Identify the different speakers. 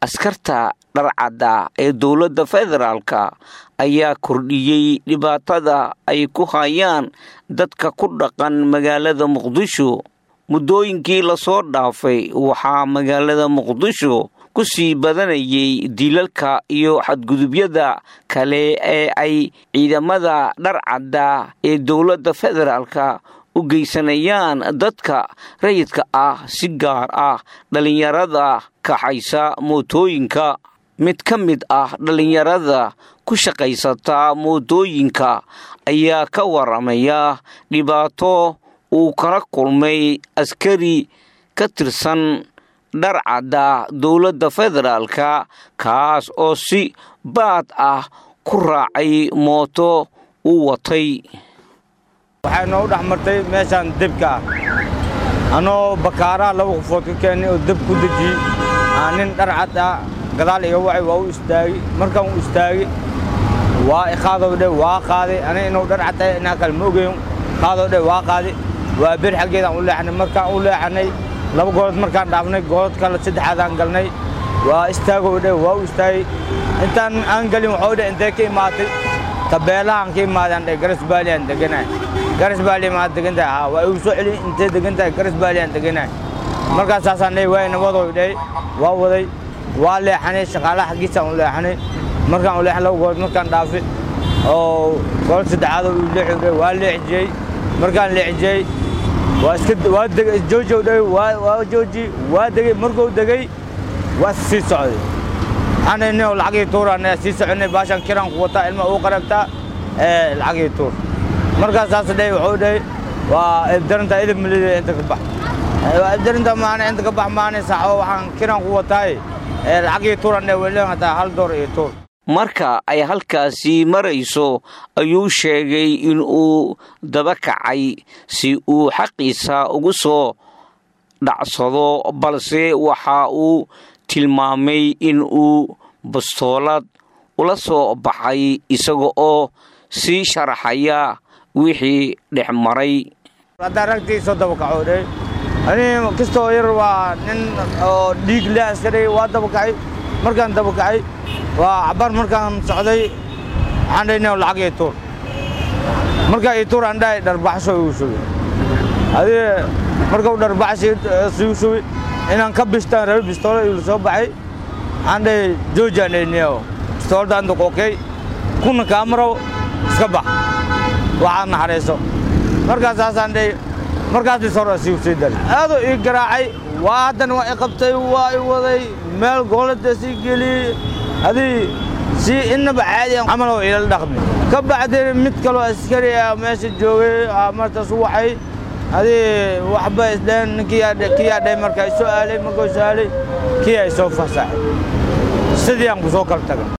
Speaker 1: askarta dharcadda ee dowladda federaalka ayaa kordhiyey dhibaatada ay ku hayaan dadka ku dhaqan magaalada muqdisho muddooyinkii lasoo dhaafay waxaa magaalada muqdisho ku sii badanayay dilalka iyo xadgudubyada kale ee ay ciidamada dharcadda ee dowladda federaalka u geysanayaan dadka rayidka ah si gaar ah dhallinyarada kaxaysa mootooyinka mid ka mid ah dhallinyarada ku shaqaysata mootooyinka ayaa ka waramaya dhibaato uu kala kulmay askari ka tirsan dharcadda dowladda federaalka kaas oo si baad ah ku raacay mooto uu watay
Speaker 2: waxay noogu dhex martay meeshaan debka ah anoo bakaaraha laba qofood ka keennay oo deb ku dejiyey aa nin dharcad ah gadaal iga wacay waa u istaagay markaan u istaagay waa iqaadow dhe waa qaaday aniga inuu dharcad tahay inaa kale ma ogeyn qaadow dhe waa qaaday waa bir xaggeedaan u leexanay markaan u leexanay laba goolood markaan dhaafnay goolod kale saddexaadaan galnay waa istaagow dhe waa u istaagay intaan aan gelin waxuu dhe intee ka imaatay tabeelahaan ka imaadaan dhe garas baaliyan deganahay garas baaliya maad degan tahay haa waa igu soo celi intee degan tahay garas baaliyan deganahay markaasaasaan dhe waa nabadow dhe waa waday waa leexanay shaqaalaha xaggiisaan u leexanay markaan u leexan laba goolood markaan dhaafay oo goolod saddexaadoo uu leexi dhe waa leexijiyey markaan leexijiyey waa iska waa degay joojow dhe waa waa jooji waa degay markuu degay waa sii socday waxaan nin lacagii tuuraan sii soconay baashan kiraan ku wataa ilma uu qarabtaa ee lacagii tuur markaas saas dhe wuxuu dhahay waa ibdarinta idib milida inta ka bax waa ibdarinta maana inta ka bax maana saxo waxaan kiraan ku wataay ee lacagii tuuran dhe weli hataa hal door iyo tuur
Speaker 1: marka ay halkaasi marayso ayuu sheegay in uu daba kacay si uu xaqiisa ugu soo dhacsado balse waxa uu tilmaamay in uu bastoolad ula soo baxay isaga oo sii sharaxaya wixii dhex maray
Speaker 2: haddaa ragtii soo daba kaco dhe ani kastoo yar waa nin oo dhiig le askari waa daba kacay markaan daba kacay waa cabar markaan socday waxaan dhahay nin lacag ii tuur markaa ii tuur aan dhahay dharbaxsho igu shubay adii markuu dharbaxsho igu shubay inaan ka bishtaan rabi bistoolo igu soo baxay waxaan dhahay joojaan dhayniyo bistooladan duqookay kuna kaamarow iska bax waxaad naxariiso markaasaasaan dhahay markaas bistoolo siigu sii dari aaduu ii garaacay waa haddana waa i qabtay waa i waday meel goolada sii geliyey adii si inaba caadiyan camal oo ilal dhaqmi ka bacdi mid kaloo askari ah meesha joogay martaas u waxay adii waxba isdheen kiyaa dhahay markaa isoo aalay markuu soo aalay kii ay soo fasaxay sidii aan ku soo kala tagay